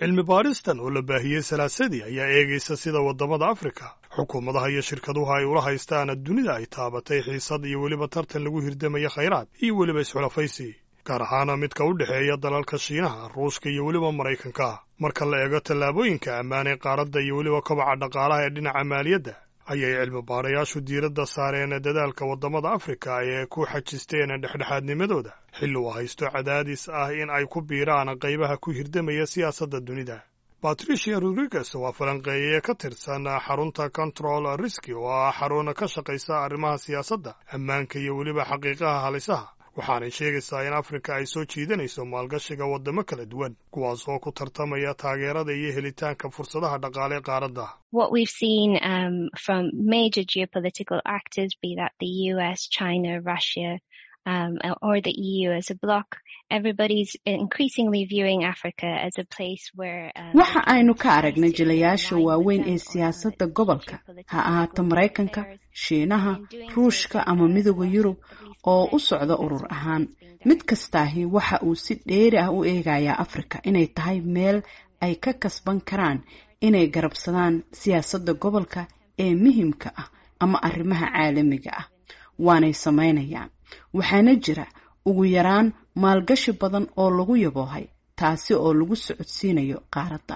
cilmi baaristan oo la baahiyey salaasadii ayaa eegaysa sida waddamada afrika xukuumadaha iyo shirkaduhu ay ula haystaan dunida ay taabatay xiisad iyo weliba tartan lagu hirdamaya khayraad iyo weliba isxulafaysi gaar ahaana midka u dhexeeya dalalka shiinaha ruushka iyo weliba maraykanka marka la eego tallaabooyinka ammaan ee qaaradda iyo weliba kobaca dhaqaalaha ee dhinaca maaliyadda ayay cilmi baarayaashu diiradda saareen dadaalka waddamada afrika ee ku xajisteen dhexdhexaadnimadooda xilli uu haysto cadaadis ah in ay ku biiraan qaybaha ku hirdamaya siyaasadda dunida batricia rodriguez waa falanqeeye ka tirsan xarunta control riski oo ah xarun ka shaqaysa arrimaha siyaasadda ammaanka iyo weliba xaqiiqaha halisaha waxaanay sheegaysaa in afrika ay soo jiidanayso maalgashiga waddamo kala duwan kuwaas oo ku tartamaya taageerada iyo helitaanka fursadaha dhaqaale qaaradda waxa aynu ka aragnay jilayaasha waaweyn ee siyaasadda gobolka ha ahaato maraykanka shiinaha ruushka ama midooda yurub oo u socda urur ahaan mid kastaahi waxa uu si dheeri ah u eegayaa afrika inay tahay meel ay ka kasban karaan inay garabsadaan siyaasadda gobolka ee muhimka ah ama arrimaha caalamiga ah waanay samaynayaan waxaana jira ugu yaraan maalgashi badan oo lagu yaboohay taasi oo lagu socodsiinayo qaaradda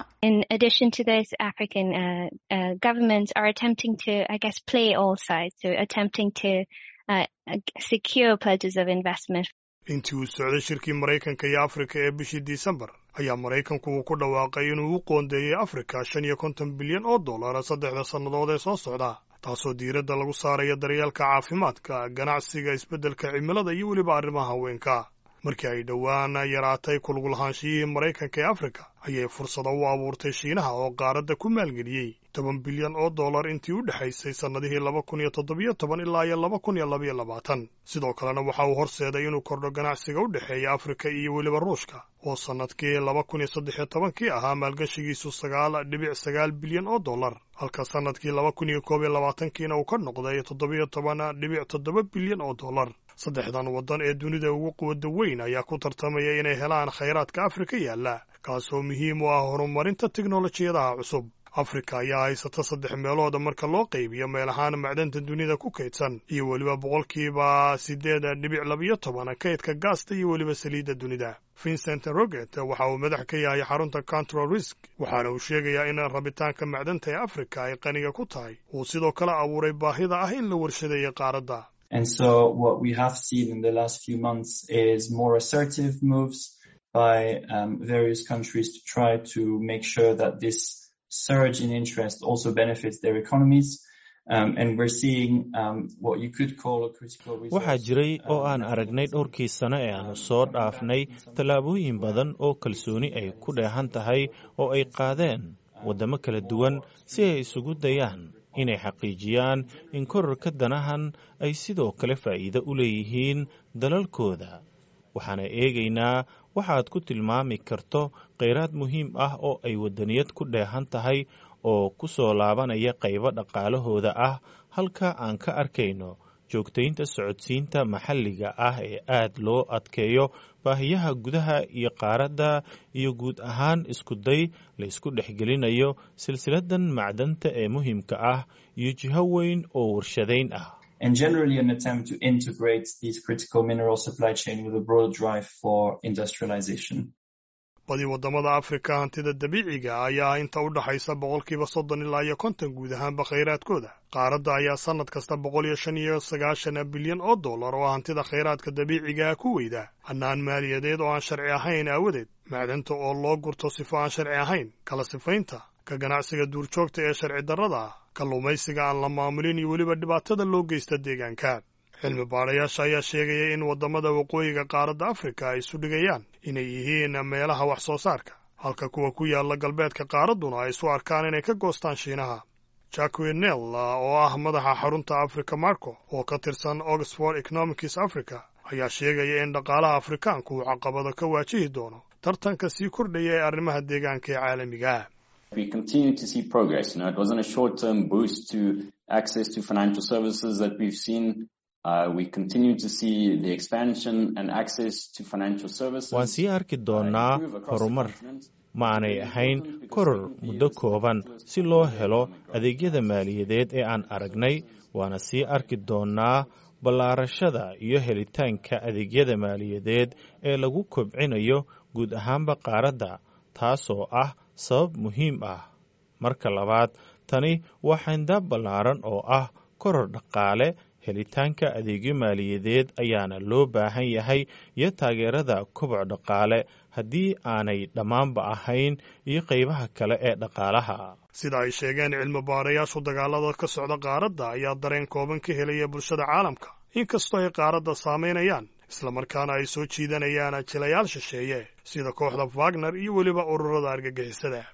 intii uu socday shirkii maraykanka iyo afrika ee bishii disembar ayaa maraykanku uu ku dhawaaqay inuu u qoondeeyey afrika shan iyo konton bilyan oo dollara saddexda sannadood ee soo socda taasoo diiradda lagu saaraya daryeelka caafimaadka ganacsiga isbeddelka cimilada iyo weliba arrimaha haweenka markii ay dhowaan yaraatay kulgulahaanshiyihii maraykanka ee afrika ayay fursado u abuurtay shiinaha oo qaaradda ku maalgeliyey toban bilyan oo dollar intii u dhexaysay sannadihii laba kun iyo toddobiyo toban ilaa iyo laba kun iyo labaiyo labaatan sidoo kalena waxa uu horseeday inuu kordho ganacsiga u dhexeeya afrika iyo weliba ruushka oo sannadkii laba kun iyo saddex iyo tobankii ahaa maalgashigiisu sagaal dhibic sagaal bilyan oo dollar halka sannadkii laba kun iyo koob iyo labaatankiina uu ka noqday toddobiyo toban dhibic toddoba bilyan oo dollar saddexdan waddan ee dunida ugu quwadda weyn ayaa ku tartamaya inay helaan khayraadka afrika yaalla kaasoo muhiim u ah horumarinta teknolojiyadaha cusub afrika ayaa haysata saddex meelood marka loo qaybiyo meel ahaan macdanta dunida ku kaydsan iyo weliba boqolkiiba siddeed dhibic labiyo toban kaydka gaasta iyo weliba saliidda dunida vincent roget waxa uu madax ka yahay xarunta control risk waxaana uu sheegayaa in rabitaanka macdanta ee afrika ay qaniga ku tahay uu sidoo kale abuuray baahida ah in la warshadeeyo qaaradda And so what we have seen in the last few months is more assertive moves by um, various countries to try to make sure that this surge in interest also benefits their economies. Um, and we're seeing um, what you could call a critical waxaa jiray oo aan aragnay dhowrkii sano ee aanu soo dhaafnay tallaabooyin badan oo kalsooni ay ku dheehan tahay oo ay qaadeen waddamo kala duwan si ay isugu dayaan inay xaqiijiyaan in korarka danahan ay sidoo kale faa'iido u leeyihiin dalalkooda waxaana eegaynaa waxaad ku tilmaami karto kheyraad muhiim ah oo ay waddaniyad ku dheehan tahay oo ku soo laabanaya qaybo dhaqaalahooda ah halka aan ka arkayno joogtaynta socodsiinta maxalliga ah ee aad loo adkeeyo baahiyaha gudaha iyo qaaradda iyo guud ahaan iskuday la isku dhexgelinayo silsiladan macdanta ee muhiimka ah iyo jiho weyn oo warshadayn ah and generally an attempt to integrate these critical mineral supply chain with a broad drive for industrialization. badi waddamada afrika hantida dabiiciga ayaa inta u dhaxaysa boqolkiiba soddon ilaa iyo konton guud ahaanba khayraadkooda qaaradda ayaa sannad kasta boqol iyo shan iyo sagaashan bilyan oo dollar oo hantida khayraadka dabiicigaa ku weyda hannaan maaliyadeed oo aan sharci ahayn aawadeed macdanta oo loo gurto sifo aan sharci ahayn kala sifaynta ka ganacsiga duurjoogta ee sharci darrada ah kalluumaysiga aan la maamulin iyo weliba dhibaatada loo geysta deegaanka cilmi baadhayaasha ayaa sheegaya in waddamada waqooyiga qaaradda afrika ay isu dhigayaan inay yihiin meelaha wax soo saarka halka kuwa ku yaalla galbeedka qaaradduna ay isu arkaan inay ka goostaan shiinaha jacquinel oo ah madaxa xarunta africa marco oo ka tirsan oxford economics africa ayaa sheegaya in dhaqaalaha afrikaanku uu caqabado ka waajihi doono tartanka sii kordhaya ee arrimaha deegaanka ee caalamiga ah We continue to see progress. You know, it wasn't a short-term boost to access to financial services that we've seen. Uh, we continue to see the expansion and access to financial services. waan sii arki doonaa horumar ma aanay ahayn koror muddo kooban si loo helo adeegyada maaliyadeed ee aan aragnay waana sii arki doonnaa ballaarashada iyo helitaanka adeegyada maaliyadeed ee lagu kobcinayo guud ahaanba qaaradda taasoo ah sabab muhiim ah marka labaad tani waa xayndaab ballaaran oo ah koror dhaqaale helitaanka adeegyo maaliyadeed ayaana loo baahan yahay iyo taageerada koboc dhaqaale haddii aanay dhammaanba ahayn iyo qaybaha kale ee dhaqaalaha sida ay sheegeen cilmi baarayaashu dagaalada ka socda qaaradda ayaa dareen kooban ka helaya bulshada caalamka inkastoo ay qaaradda saamaynayaan islamarkaana ay soo jiidanayaan jilayaal shisheeye sida kooxda wagner iyo weliba ururada argagixisada